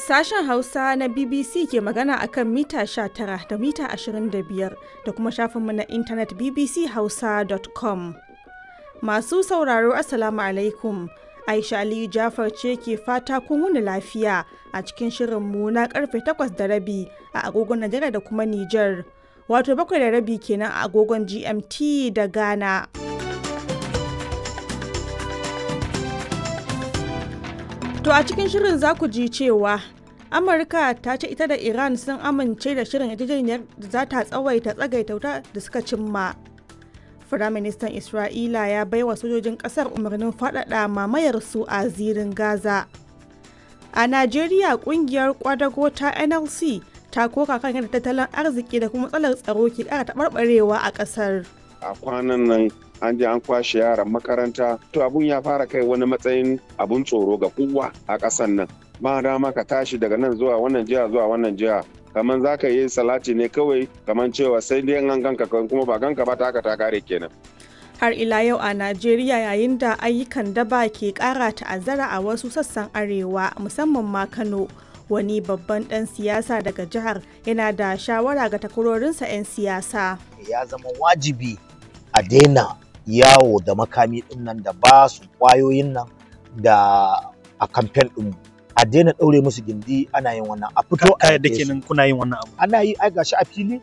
Sashen Hausa na BBC ke magana akan mita 19 da mita 25 da kuma shafinmu na intanet bbchausa.com. Masu sauraro Assalamu alaikum. Aisha Aliyu Jafar ce ke fata kun wuni lafiya a cikin shirinmu na karfe 8 da rabi a agogon Najeriya da kuma Nijar. Wato bakwai da rabi kenan a agogon GMT da Ghana. To a cikin shirin za ku ji cewa Amurka ta ce ita da Iran sun amince da shirin yarjejeniyar da za ta tsawaita tsagaita wuta da suka cimma. Firaministan Isra'ila ya baiwa sojojin ƙasar umarnin faɗaɗa mamayar su a zirin Gaza. A Najeriya ƙungiyar kwadago ta NLC ta koka kan yadda tattalin arziki da kuma matsalar tsaro ke ƙara taɓarɓarewa a ƙasar. A kwanan nan an je an kwashe yaran makaranta to abun ya fara kai wani matsayin abun tsoro ga kowa a ƙasan nan ba dama ka tashi daga nan zuwa wannan jiha zuwa wannan jiha kamar za ka yi salati ne kawai kamar cewa sai dai an ganka kuma ba ganka ba ta ta kare kenan har ila yau a najeriya yayin da ayyukan daba ke kara ta'azzara a wasu sassan arewa musamman ma kano wani babban dan siyasa daga jihar yana da shawara ga takwarorinsa 'yan siyasa ya zama wajibi a daina yawo da makami din nan da ba su kwayoyin nan da a kamfen din a daina ɗaure musu gindi ana yin wannan a fito a yadda kenan kuna yin wannan abu ana yi ai gashi a fili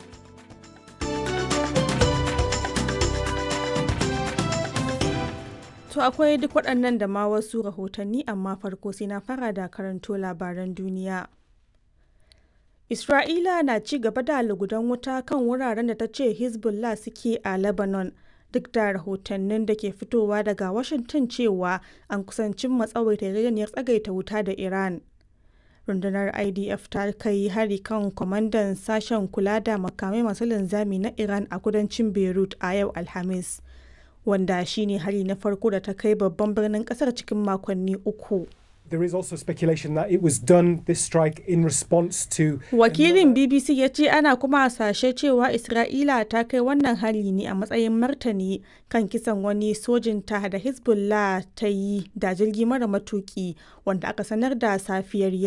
To akwai duk waɗannan da ma wasu rahotanni amma farko sai na fara da karanto labaran duniya. Isra'ila na ci gaba da lugudan wuta kan wuraren da ta ce Hezbollah suke a Lebanon duk da rahotannin da ke fitowa daga Washington cewa an kusancin matsawaita yarjejeniyar tsagaita wuta da Iran. Rundunar IDF ta kai hari kan kwamandan sashen kula da makamai masu linzami na Iran a kudancin Beirut a yau Alhamis, wanda shine hari na farko da ta kai babban birnin kasar cikin makonni uku. There is also speculation that it was done this strike in response to Wakilin BBC ya ce ana kuma hasashe cewa Isra'ila ta kai wannan hari ne a matsayin martani kan kisan wani sojin ta da Hezbollah ta yi da jirgi mara matuki wanda aka sanar da safiyar yau.